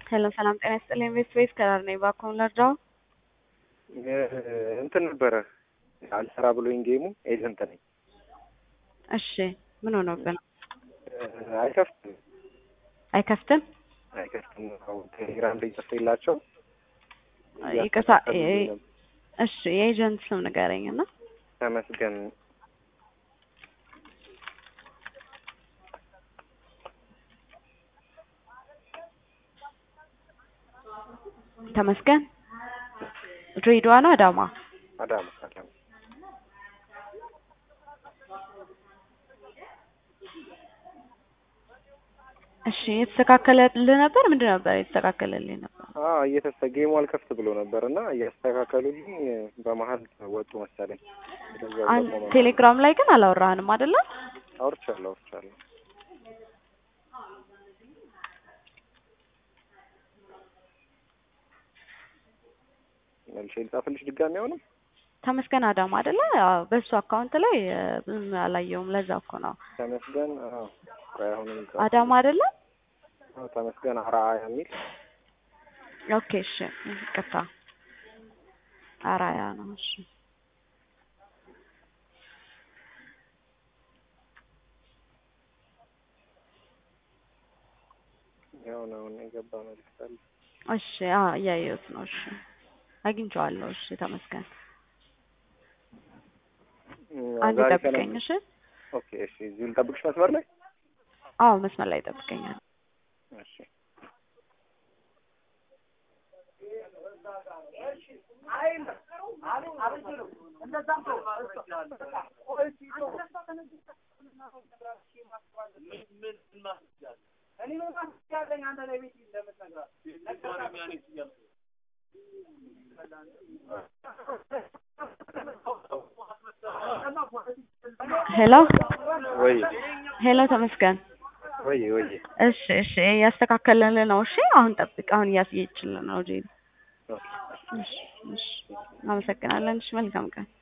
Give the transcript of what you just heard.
ሄሎ ሰላም ጤና ይስጥልኝ። ቤት ቤት ከራር ነኝ። እባክዎን ልርዳው? እንትን ነበረ አልሰራ ብሎኝ ጌሙ ኤጀንት ነኝ። እሺ ምን ሆኖብን? አይከፍትም አይከፍትም? አይከፍትም። አሁን ቴሌግራም ላይ ጽፌላቸው ይቅርታ እሺ የኤጀንት ስም ንገረኝ እና ተመስገን ተመስገን ድሬዳዋ ነው አዳማ? አዳማ አዳማ እሺ የተስተካከለልህ ነበር? ምንድን ነበር የተስተካከለልኝ ነበር? አዎ እየተስተ ጌሙ አልከፍት ብሎ ነበር እና እያስተካከሉልኝ በመሀል ወጡ መሰለኝ። እንደዛ አን- ደግሞ ቴሌግራም ላይ ግን አላወራህንም አይደለ? አውርቻለሁ አውርቻለሁ። መልሼ ልጻፍልሽ ድጋሚ አሁንም ተመስገን አዳማ አይደለ? አዎ፣ በሱ አካውንት ላይ እ፣ ብዙም አላየውም። ለዛ እኮ ነው። ተመስገን አዎ ቆይ አሁንም ልጻፍ። አዳማ አይደለ? አዎ ተመስገን አርአያ የሚል ኦኬ እሺ፣ ይቅርታ አራያ ነው። እሺ ያው ነው የገባ መልዕክት አለ። እሺ፣ አዎ እያየሁት ነው። እሺ አግኝቼዋለሁ። እሺ ተመስገን እም፣ አንድ ዛሬ ጠብቀኝ። ሰላም- እሺ ኦኬ እሺ እዚሁ ልጠብቅሽ መስመር ላይ አዎ መስመር ላይ ጠብቀኛል። እሺ ሄሎ ወይ ሄሎ ተመስገን። ወይ ወይ እሺ እሺ እያስተካከለልን ነው። እሺ አሁን ጠብቅ። አሁን እያስየችልን ነው ጄ ኦኬ እሺ እሺ አመሰግናለን። እሺ መልካም ቀን